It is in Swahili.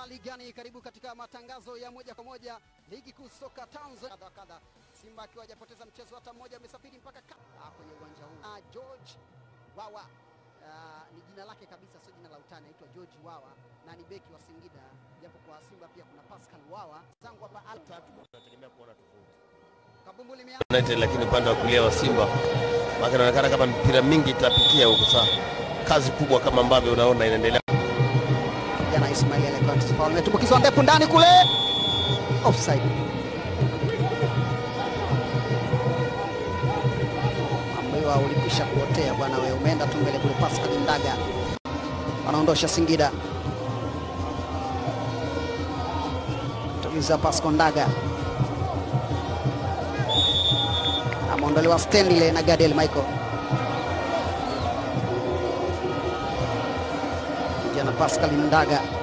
hali gani? Karibu katika matangazo ya moja kwa moja ligi kuu soka Tanzania. Kadha kadha, Simba akiwa hajapoteza mchezo hata mmoja, amesafiri mpaka ka... ah, kwenye uwanja huu ah, George Wawa ah, ni jina lake kabisa, sio jina la utani, anaitwa George Wawa na ni beki wa Singida, japo kwa Simba pia kuna Pascal Wawa zangu hapa al tunategemea kuona tofauti kabumbu limea United, lakini upande wa kulia wa Simba maana inaonekana kama mpira mingi itapitia huko. Sasa kazi kubwa kama ambavyo unaona inaendelea. jana Ismail alikuwa imetumbukizwa ndefu ndani kule, offside. Ambiwa ulikwisha kuotea bwana, wewe umeenda tu mbele kule. Pascal Ndaga wanaondosha Singida, tuliza Pascal Ndaga ameondolewa Stanley na Gadiel Michael. Jana Pascal Ndaga